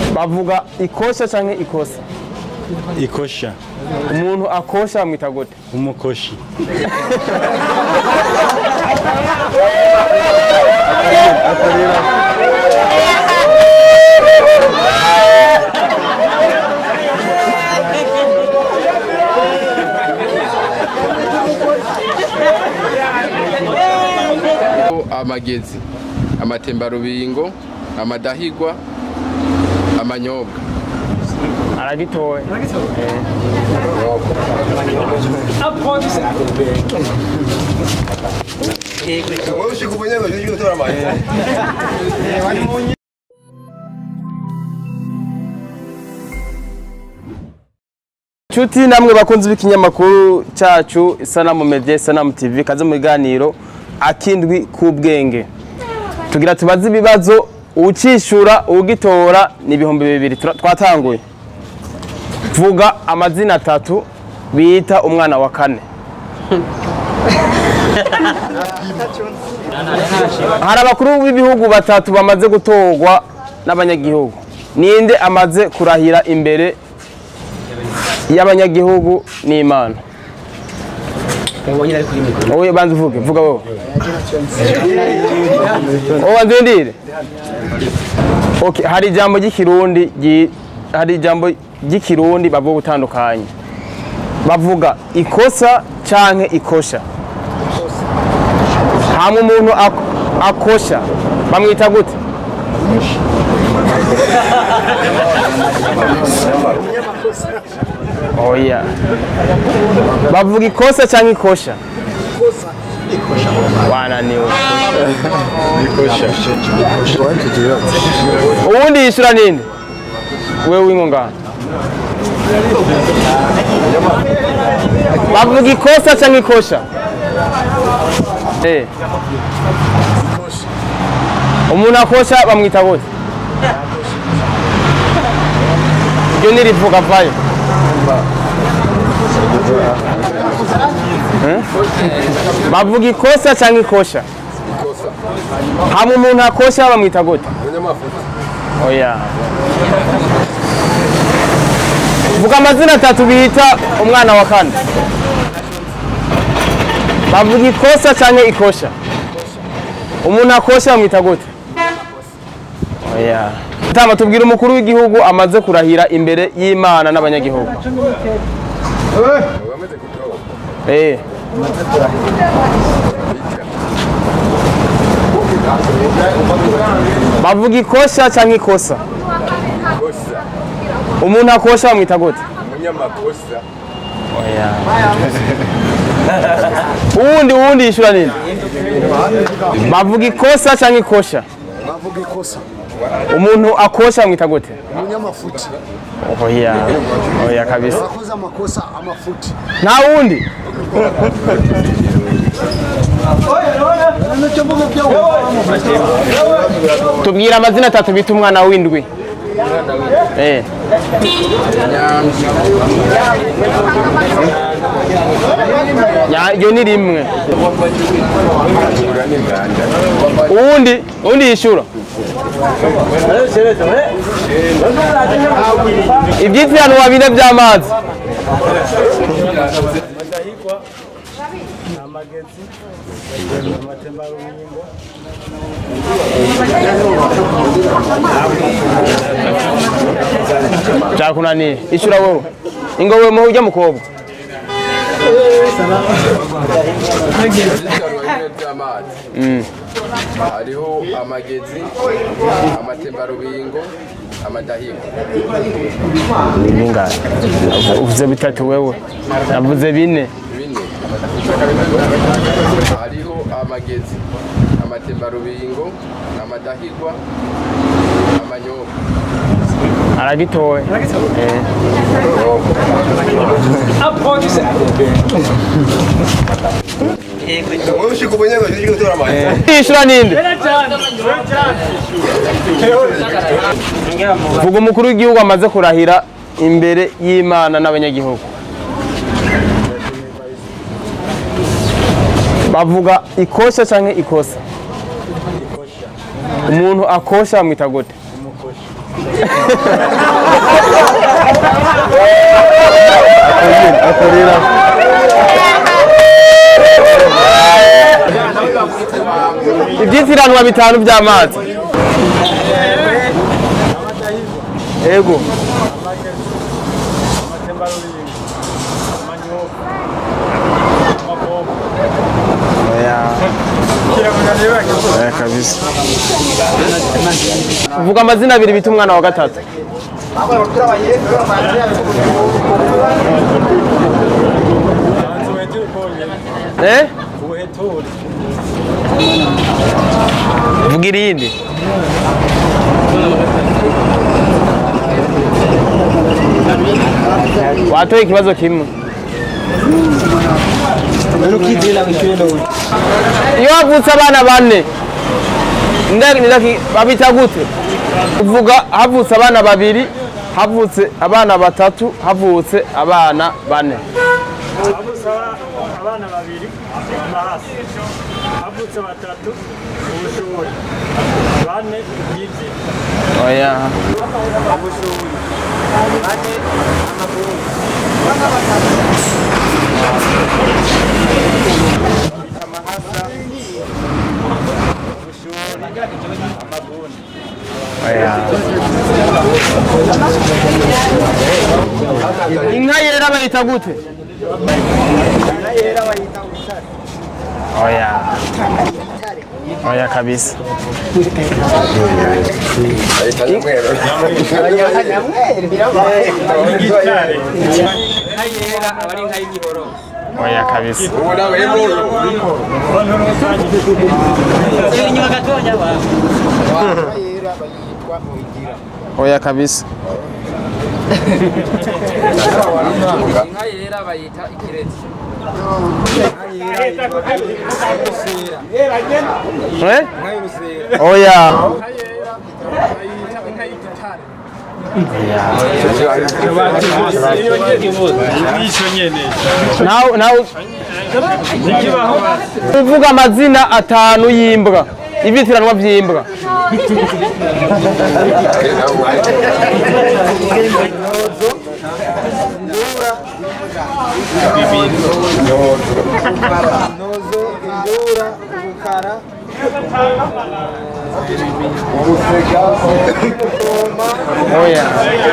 bavuga ikosha canke ikosa ikosha umuntu akosha bamwita gute umukoshi amagezi amatembarubingo amadahigwa amanyobwa aragitoye Nshuti namwe bakunzi b'ikinyamakuru cyacu Sanamu Media Sanamu TV kaze mu biganiro akindwi k'ubwenge tugira tubaze ibibazo ucishura ugitora ni ibihumbi bibiri Tura- twatanguye vuga amazina atatu bita umwana wa kane hari abakuru b'ibihugu batatu bamaze gutorwa n'abanyagihugu ninde amaze kurahira imbere y'abanyagihugu n'imana wowe banza uvuge vuga wowe wowe banza urindire okay hari ijambo ry'ikirundi ryi- hari ijambo ry'ikirundi bavuga gutandukanye bavuga ikosa canke ikosha hamwe umuntu ak- akosha bamwita gute oya bavuga ikosa cyangwa ikosha wananiwe ubundi yishyura ninde wewe wingo ngaha bavuga ikosa cyangwa ikosha Eh. umuntu akosha bamwita gute iryo nirivuga vayo Eh? bavuga ikosa cyangwa ikosha hamwe umuntu akosha bamwita gute oya vuga amazina atatu bita umwana wa kane bavuga ikosa cyangwa ikosha umuntu akosha bamwita gute oya tama tubwira umukuru w'igihugu amaze kurahira imbere y'imana n'abanyagihugu Eh. bavuga ikosha cyangwa ikosa umuntu akosha bamwita gute umunyamakosa oya uwundi uwundi yishyura nini bavuga ikosa cyangwa ikosha bavuga ikosa umuntu akosha bamwita gute umunyamafuti oya oya kabisa abakoze amakosa amafuti nta wundi tubwira amazina atatu bita umwana w'indwi Eh. Ya- iryo ni rimwe uwundi uwundi yishyura ibyitirano wabine by'amazi byakunaniye ishyura wowe ingo wowe muhe ujya mukobwa by'amazi hariho amagezi amatembarubingo amadahigwa bingahe uvuze bitatu wewe navuze bine bine hariho amagezi amatembarubingo amadahigwa amanyobwa aragitoye Eh. yishyura ninde vuga umukuru w'igihugu amaze kurahira imbere y'imana n'abanyagihugu bavuga ikosha cyangwa ikosa umuntu akosha bamwita gute akorera ibyitiranwa bitanu by'amazi ego Oya kabisa vuga amazina abiri bita umwana wa gatatu eh vuga irindi watoye ikibazo kimwe iyo havutse abana bane nda- ndaki- babita gute uvuga havutse abana babiri havutse abana batatu havutse abana bane havutse abana babiri amahasi havutse batatu ubushuri bane yibye oya ubushuri bane amaguru amahasa ubushuri amaguni inka yera bayita gute oya oya kabisa oya kabisa ubu nawe rero oya kabisa inka yera bayita ikirezi Eh? oya Nico nyene. nawe nawe uvuga amazina atanu y'imbwa ibitiranwa by'imbwa nozo indura ubukara oya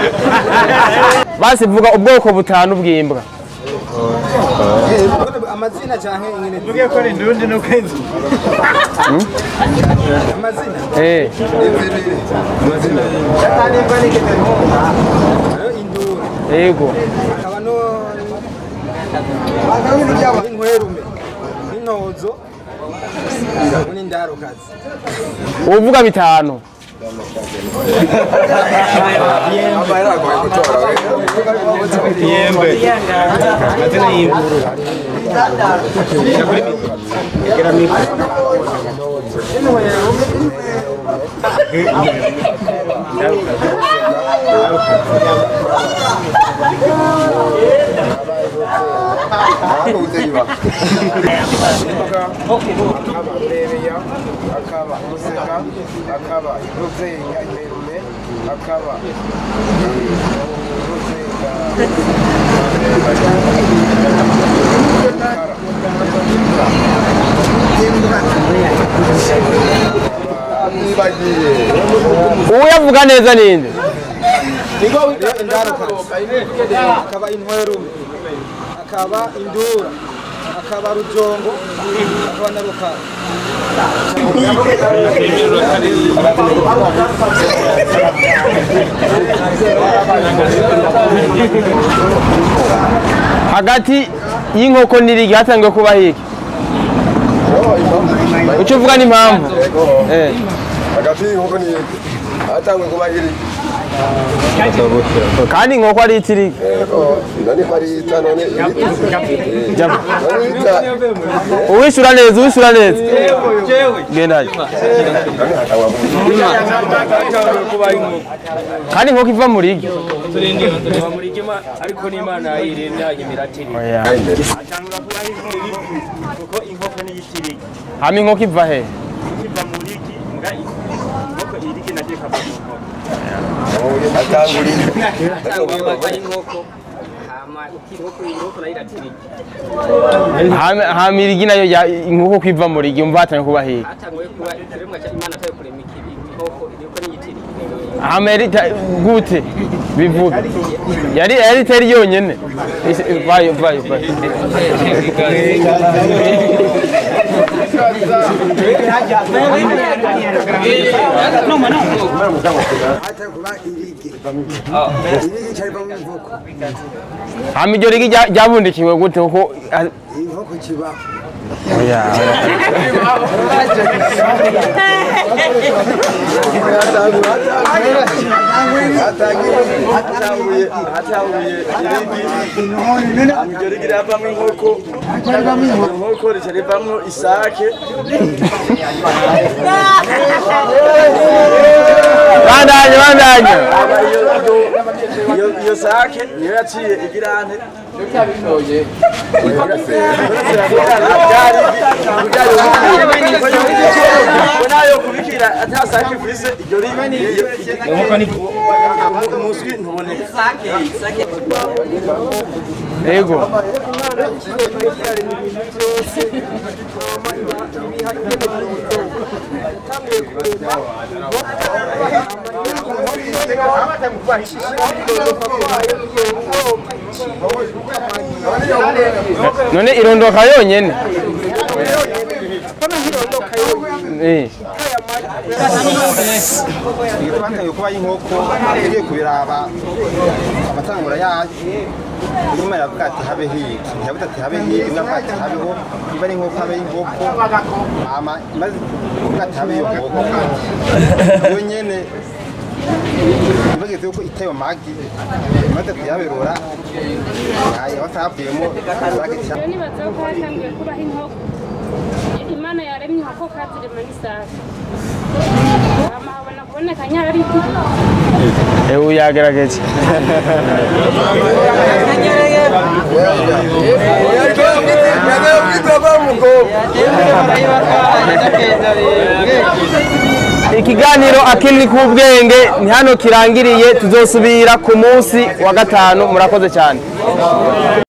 basi vuga ubwoko butanu bw'imbwa amazina canke ingene Mugiye ko indundi no kwenzi amazina eh hariho indura yego hakaba no inkwerume n'intozo n'indarukazi uvuga bitanu yaragoye gutora Yembe. Mazina y'imvuru. akaba bebeya akaba museka akaba ruzenya imerume akaba ruzenya nibagiye uyavuga neza ninde indarukazi akaba inkwerume akaba indura akaba rujongo akaba na rukara hagati y'inkoko n'irigi hatangiye kuba hiki icyo uvuga n'impamvu eh hagati y'inkoko n'iyindi hatangwe kuba iri kandi inkoko ari itirigi yego none marita none Jya- marita uwishyura neza uwishyura neza genda kandi inkoko iva mu rigi ariko n'imana yirinda imiratiri oya atangura kuba inkoko kuko inkoko ni itirigi hama inkoko iva he kiva mu rigi mbwa inkoko irigi nabyo ikava mu nkoko atangurira atangwa amata y'inkoko hama inkoko inkoko nayo iratirika Hama- hama irigi nayo ya- inkoko kwiva mu rigi umva hatanye kuba hehe hatanguye kuba ikiremwa cya imana ataye kurema iki- inkoko inkoko niyitirika hama yari ta- gute bivuga yari yari itari yonyene Isi- vayo vayo vayo hata kuba irige irige cyarivamo inkoko hama iryo rigi rya- ryabundikiwe gute kuko ah, inkoko kibaho oya, oya. hatanguye hatanguye irigi iryo rigi riravamo inkoko inkoko rica rivamo isake bandanye bandanye Aba iyo- iyo- iyo sake niyo yaciye igirante nayo kubikira atasake ifise iryo rigi umuswi ntuboneka yego none irondoka yonyene Eh, twatangiye kuba inkoko tugiye kubiraba amatangura yayo nyuma yavuga ati habe hiki ntiyavuga ati habe hiki navuga ati habeho niba ari inkoko habe inkoko hama imaze kuvuga ati habe iyo nkoko iyo nyene bageze yuko iteye amagi imaze kuyaberura batavuyemo rero nibaza ko hatangiye kubaho inkoko imana yaremye inkoko kazirema n'isaha hama habona kuboneka nyarariti eh, uyu yagerageje ikiganiro akini k'ubwenge ni hano kirangiriye tuzosubira ku munsi wa gatanu murakoze cyane